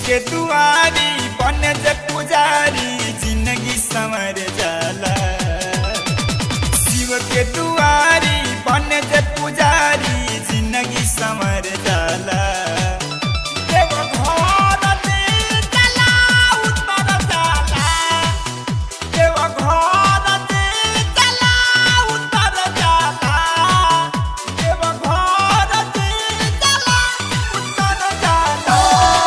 के दुआरी बने जे पुजारी जिंदगी संवर जाला शिव के दुआरी बने जे पुजारी जिंदगी संवर जाला देव घर दिल जला उतर जाला देव घर दिल जला उतर जाला देव घर दिल जला उतर जाला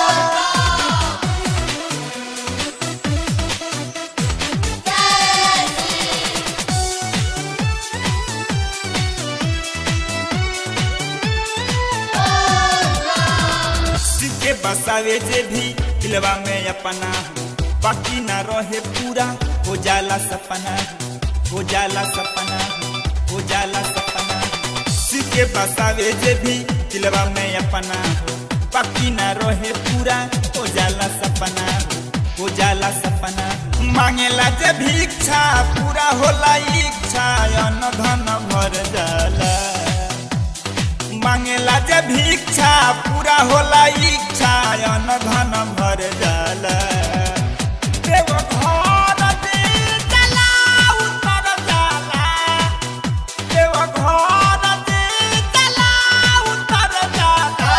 शिव के बसावे जे भी दिलवा में अपना बाकी ना रहे पूरा हो जाला सपना हो जाला सपना हो जाला सपना शिव के बसावे जे भी दिलवा में अपना बाकी ना रहे पूरा हो जाला सपना हो जाला सपना मांगेला जे भिक्षा पूरा होला इच्छा अन्न धन भर जाला मांगेला जे भिक्षा पूरा होला इच्छा अन्न धन भर जाला देव घर दिल जला उतर जाला देव घर दिल जला उतर जाला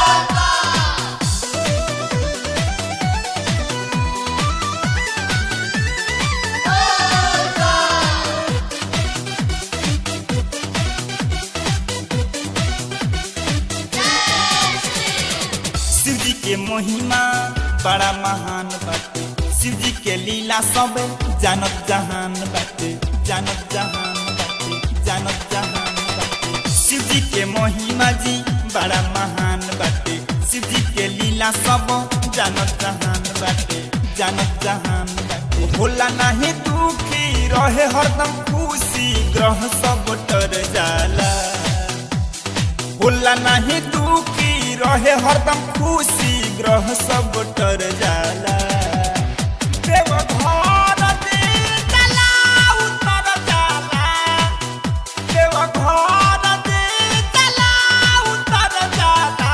शिव जी के महिमा बड़ा महान बाटे शिव जी के लीला सब जानत जहान बाटे जानत जहान बाटे जानत जहान बाटे शिव जी के महिमा जी बड़ा महान बाटे शिव जी के लीला सब जानत जहान बाटे जानत जहान बाटे होला नहीं दुखी रहे हरदम खुशी ग्रह सब टर जाला होला नहीं दुखी रहे हरदम खुशी ग्रह सब टर जाला देव घर दिल जला उतर जाला देव घर दिल जला उतर जाला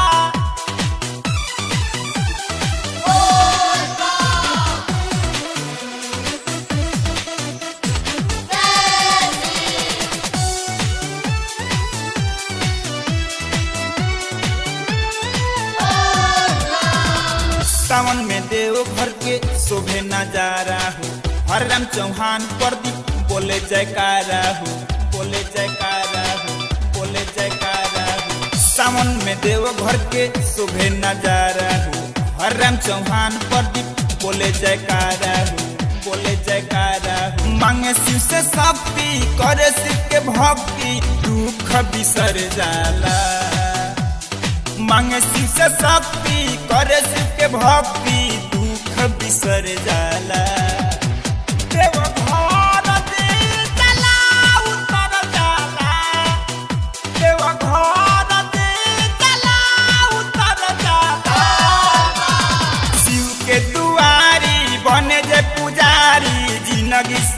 सावन में देव घर के शोभे नजारा हो हर राम चौहान प्रदीप बोले जयकारा हो बोले जयकारा हो बोले जयकारा हो सावन में देव घर के शोभे नजारा हो हर राम चौहान प्रदीप बोले जयकारा हो बोले जयकारा हो मांगे शिव से शक्ति करे शिव के भक्ति दुख बिसर जाला मांगे शिव से शक्ति करे शिव के भक्ति दुख बिसर जाला देव घर दिल जला उतर जाला देव घर दिल जला उतर जाला शिव के दुआरी बने जे पुजारी जिंदगी